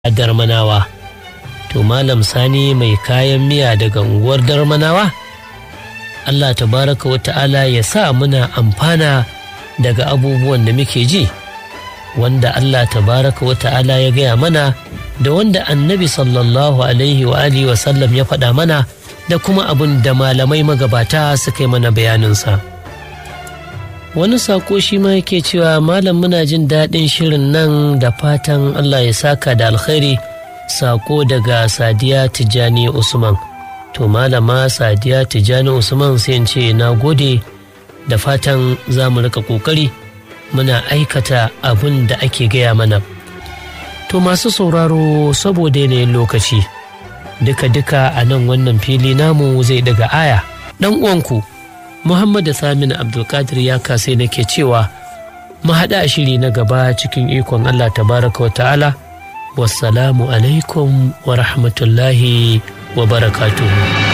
a darmanawa to malam sani mai kayan miya daga unguwar darmanawa allah tabaraka wa ta'ala ya sa muna amfana daga abubuwan da muke ji wanda allah tabaraka wa ta'ala ya gaya mana da wanda annabi sallallahu alaihi wa alihi wa sallam ya faɗa mana da kuma abin da malamai magabata suka yi mana bayaninsa. wani sako shi ma yake cewa malam muna jin daɗin shirin nan da fatan Allah ya saka da alkhairi sako daga sadiya tijjani usman to malama sadiya tijjani usman sai in ce na gode da fatan za mu rika ƙoƙari muna aikata abin da ake gaya mana to masu sauraro saboda yanayin lokaci duka-duka a nan wannan fili namu zai daga aya ɗan uwanku Muhammadu Saminu Abdulkadir ya kasai nake cewa mu haɗa shiri na gaba cikin ikon Allah tabaraka wa ta'ala wassalamu alaikum wa rahmatullahi wa barakatuhu.